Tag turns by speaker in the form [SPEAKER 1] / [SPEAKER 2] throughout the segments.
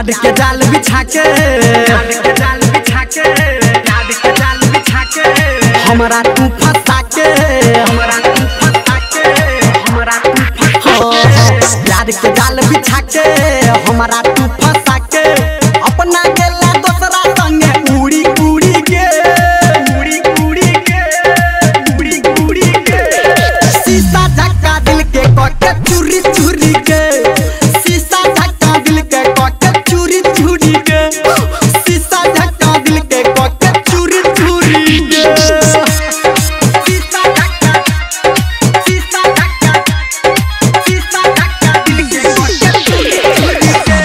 [SPEAKER 1] प्यार के जाल बिछा के प्यार के जाल बिछा के प्यार के जाल बिछा के हमरा तू फंसा के हमरा तू फंसा के हमरा तू फंसा के प्यार के जाल बिछा के हमरा तू फंसा के अपना गेला दोसरा संगे उड़ी उड़ी के उड़ी उड़ी के उड़ी उड़ी के शीशा झक्का दिल के कके चूरी चूरी के शीशा झक्का दिल के कके चूरी चूरी के शीशा झक्का दिल के कके चूरी चूरी के शीशा झक्का शीशा झक्का शीशा झक्का दिल के कके चूरी चूरी के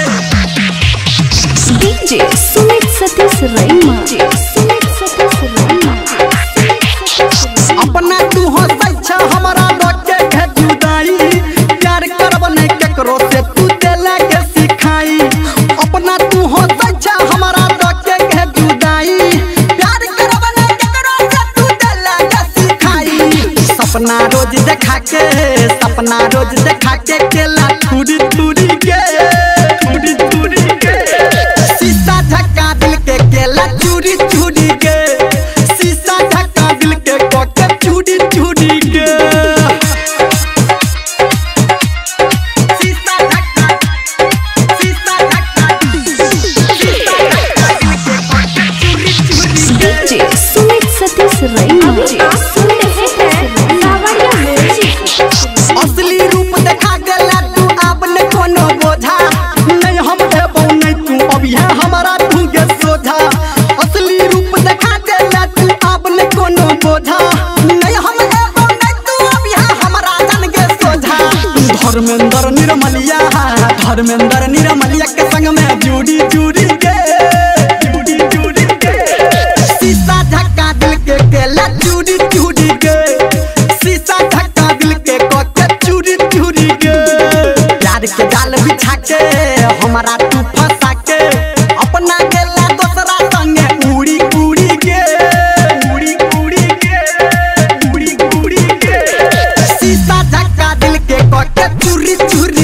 [SPEAKER 2] डीजे सुमित सतीश रैमा सुमित सतीश रैमा
[SPEAKER 1] अपना तू हंसै छ हमरा लोके के जुदाई प्यार करब नहीं केकरो से तू देला के सिखाई अपना तू हंसै छ हमरा लोके के जुदाई प्यार करब नहीं केकरो से तू देला के सिखाई सपना रोज देखा के सपना रोज देखा के केला थूड़ी थूड़ी के थूड़ी थूड़ी के शीशा झक्का दिल के केला चूड़ी चूड़ी के शीशा झक्का दिल के कोके चूड़ी चूड़ी के शीशा झक्का शीशा झक्का शीशा झक्का दिल के कोके चूड़ी चूड़ी के
[SPEAKER 2] डीजे सुमित सतीश रैमा सुमित सतीश रैमा
[SPEAKER 1] असली रूप देखा गेला तू अब न कोनो बोझा नहीं हम एबो नहीं तू अब यहाँ हमारा तू के सोझा असली रूप देखा गेला तू अब न कोनो बोझा नहीं हम एबो नहीं तू अब यहाँ हमारा जान के सोझा धर्मेंद्र निर्मलिया धर्मेंद्र निर्मलिया के संग में जुड़ी जुड़ी के जुड़ी जुड़ी के शीशा झक्का दिल के केला चूड़ी चूड़ी के शीशा झक्का दिल के कोके चूड़ी चूड़ी के प्यार के जाल बिछा के हमारा तू फंसा के अपना गेला दोसरा संगे उड़ी उड़ी के उड़ी उड़ी के उड़ी उड़ी के शीशा झक्का दिल के कोके चूरी चूरी